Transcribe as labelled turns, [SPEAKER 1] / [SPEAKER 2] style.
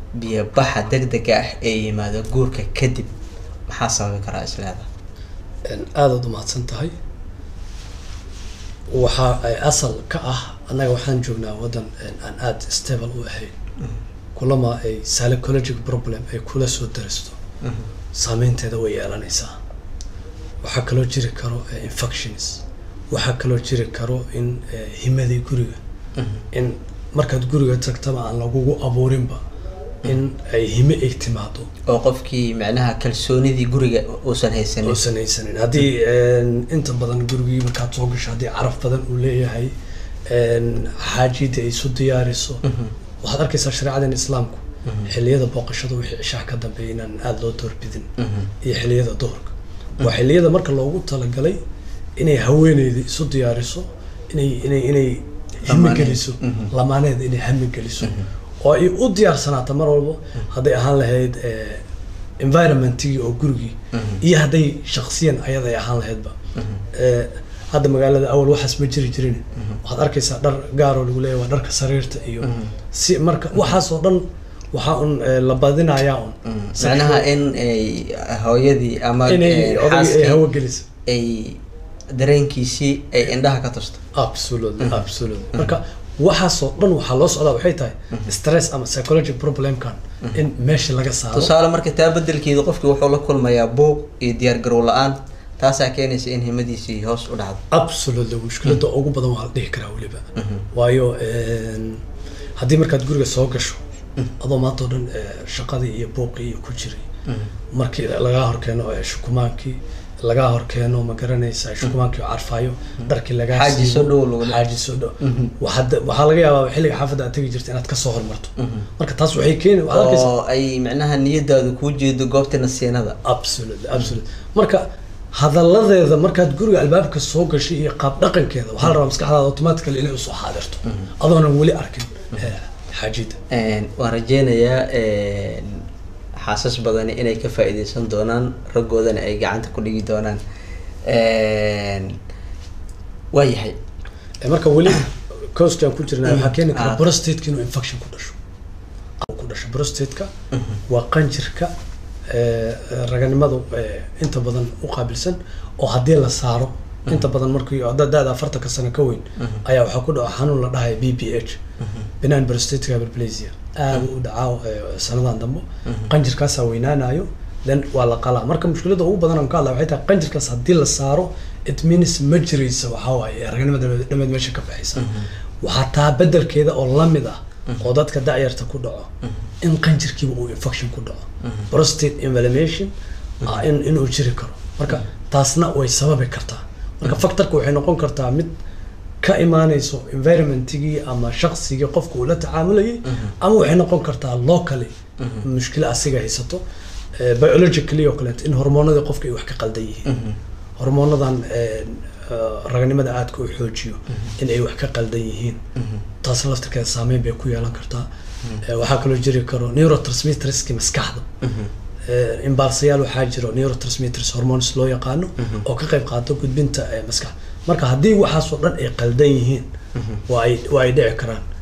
[SPEAKER 1] biyobaxa degdega ah ee yimaado guurka kadib maxaa sababi karaa isleeda
[SPEAKER 2] aadaad umahadsan tahay waxa ay asal ka ah annaga waxaan joognaa waddan aan aada stable u ahayn kulama ay psychologic problem ay kula soo daristo saameynteeda way yeelanaysaa waxaa kaloo jiri karo infections waxaa kaloo jiri karo in himadii guriga in markaad guriga tagtaba aan lagugu abuurinba in ay hime ay timaado
[SPEAKER 1] oo qofkii macnaha kalsoonidii guriga uusan haysanin
[SPEAKER 2] uusan haysanin haddii inta badan gurigii markaad soo gasho haddii caraf badan uu leeyahay xaajidii ay isu diyaariso waxaad arkaysaa shareecadan islaamku xiliyada booqashada wixii cishaha ka dambeeya inaan aada loo doorbidin iyo xiliyada duhurka waa xiliyada marka loogu talagalay inay haweeneyda isu diyaariso inay inay inay hami geliso lamaaneeda inay hami geliso oo ay u diyaarsanaato mar walba hadday ahaan lahayd environmentigii oo gurigii iyo hadday shaksiyan ayaday ahaan lahaydba hadda magaalada awal waxaas ma jiri jirin waxaad arkaysaa dhar gaaroo lagu leeyahy waa dharka sariirta iyo si marka waxaasoo dhan waxaa un la badinayaa un
[SPEAKER 1] macnaha in ay hooyadii ama
[SPEAKER 2] inay odagii ay hawo geliso
[SPEAKER 1] ay dareenkiisii ay indhaha ka tusto
[SPEAKER 2] absolutely absolutely marka waxaasoo dhan waxaa loo socdaa waxay tahay stress ama psychology problemkan in meesha laga saaro
[SPEAKER 1] tusaale marka taa bedelkeeda qofkii wuxuu la kulmayaa buuq iyo diyaar garow la-aan taasaa keenaysa in himadiisii hoos u dhacdo
[SPEAKER 2] absolutely mushkilada ugu badan waa la dhihi karaa weliba waayo haddii markaad guriga soo gasho adoo maanta oo dhan shaqadii iyo buuqii iyo ku jiray markii lagaa horkeeno shukumaankii lagaa horkeeno ma garanaysa shukumaankii oo carfaayo dharkii lagaa
[SPEAKER 1] xaaji soo dhow lagu
[SPEAKER 2] xaaji soo dhow waxaad waxaa laga yaabaa xilliga xaafadda aad tegi jirta inaad kasoo hormarto marka taas waxay keeni waxaad arkaysaa
[SPEAKER 1] oo ay macnaha niyadaadu kuu jeedo goobta nasiinada
[SPEAKER 2] absolutely absolutely marka hadalladeeda markaad guriga albaabka soo gashay iyo qaab dhaqankeeda waxaa la rabaa maskaxdaada automatically inay usoo xaadirto adoonan weli arkin xaajida
[SPEAKER 1] waan rajeynayaa xaasas badani inay ka faa'iideysan doonaan raggoodana ay gacanta ku dhigi doonaan waayahay
[SPEAKER 2] marka weli coaskan ku jirna waxaa keeni kara prostateka inuu infection ku dhasho ku dhasho prostateka waa qanjirka raganimadu inta badan u qaabilsan oo haddii la saaro inta badan markii da-da afartanka sano ka weyn ayaa waxaa ku dhaco xanuun la dhahay b p h benign prostatic hyperplasia aada u dhacaa sanadan dambe qanjirkaasaa weynaanayo then waa la qalaa marka mushkilada ugu badan aan ka hadla waxay tahay qanjirkaas haddii la saaro it means ma jiraysa waxaa waaye raganimada dhameed meesha ka baxaysa waxaa taa bedelkeeda oo lamid ah oo dadka da-yarta ku dhaco in qanjirkiiba uu infection ku dhaco prostate inflammation in inuu jiri karo marka taasna way sababi kartaa marka factorka waxay noqon kartaa mid ka imaanayso environmentigii ama shaqsigii qofka uu la tacaamulayay ama waxay noqon kartaa locally mushkilo asiga haysato biologically oo kaleeto in hormoonadii qofka ay wax ka qaldan yihiin hormoonadan raganimada aadka u xoojiyo in ay wax ka qaldan yihiin taas laftirkeeda saameyn bay ku yeelan kartaa waxaa kaloo jiri karo neurotransmitterski maskaxda imbalsayaal waxaa jiro neurotransmitters hormones loo yaqaano oo ka qayb qaato gudbinta maskaxda marka haddii waxaasoo dhan ay qaldan yihiin waa ay waa ay dhici karaan